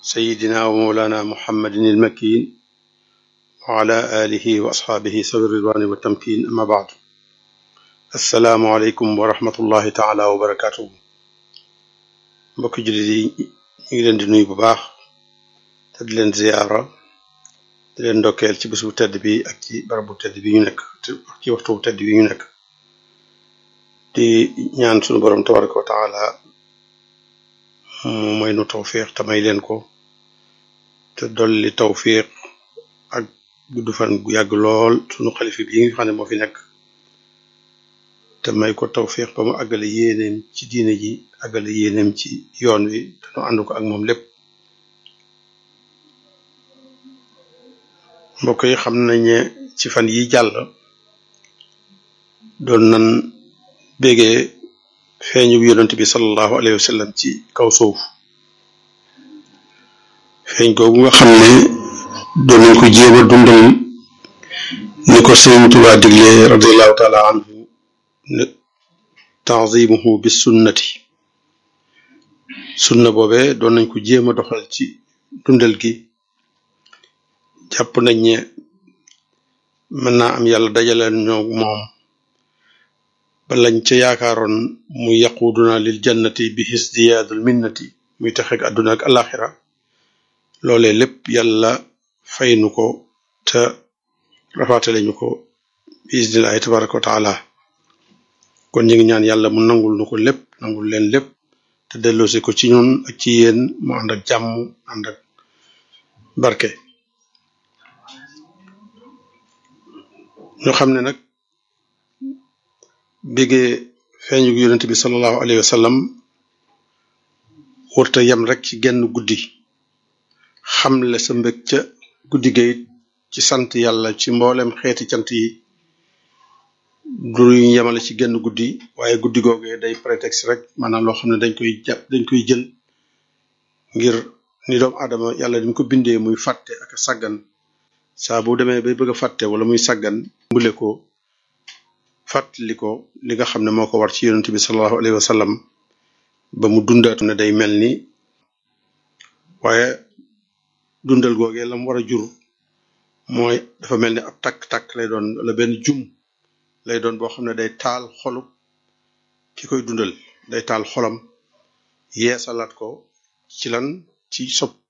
سيدنا ومولانا محمد المكين وعلى آله وأصحابه سوي الرضوان والتمكين أما بعد السلام عليكم ورحمة الله تعالى وبركاته mbokki jullit yi ñu ngi leen di nuyu bu baax te di leen ziyaara di leen ndokkeel ci bés bu tedd bi ak ci barab bu tedd bi ñu nekk ak ci waxtu bu tedd bi ñu nekk di ñaan sunu borom tabaraka wa taala mu may nu tawfiq te may leen ko te dolli tawfiq ak gudd fan gu yàgg lool sunu xalifa bi nga xam ne moo fi nekk te may ko tawfiq ba mu àggale yéeneem ci diine ji àggale yéeneem ci yoon wi te nu ànd ko ak moom lépp mbokk yi xam nañ ne ci fan yi jàll doon nan bégee feeñu yonent bi sallallahu alayhi wa sallam ci kaw suuf feeñ googu nga xam ne doon nañ ko jéem a dundal ni ko Sëriñ Tuubaa digle radiallahu taala anhu ne tanzimuhu bis sunnati sunna boobe doon nañ ko jéem a doxal ci dundal gi jàpp nañ ne mën naa am yàlla dajaleel ñoo moom ba lañ ca yaakaaroon muy yaquduna lil jannati bi hisdiyaadul minnati muy texeeg àdduna ak alaxira loolee lépp yàlla fay nu ko te rafaatale ñu ko bi isnillahi tabaraka wa taala kon ñu ngi ñaan yàlla mu nangul nu ko lépp nangul leen lépp te delloosi ko ci ñun ak ci yéen mu ànd ak jàmm ànd ak barke ñu xam ne nag béggee feeñu yonent bi sallallahu alayhi wa sallam wërta yem rek ci genn guddi xamle sa mbég ca guddi ga it ci sant yàlla ci mboolem xeeti cant yi du ñu yemale ci genn guddi waaye guddi googee day prétexte rek maanaam loo xam ne dañ koy jàpp dañ koy jël ngir ni doomu aadama yàlla dañ ko bindee muy fàtte ak sàggan saa bu demee bay bëgg a fàtte wala muy sàggan mbule ko fàttali ko li nga xam ne moo ko war ci yonent bi sallallahu alayhi wa sallam ba mu dundaatu ne day mel ni waaye dundal googee la mu war a jur mooy dafa mel ni ab takk-takk lay doon wala benn jum lay doon boo xam ne day taal xolub ki koy dundal day taal xolam yeesalaat ko ci lan ci sopp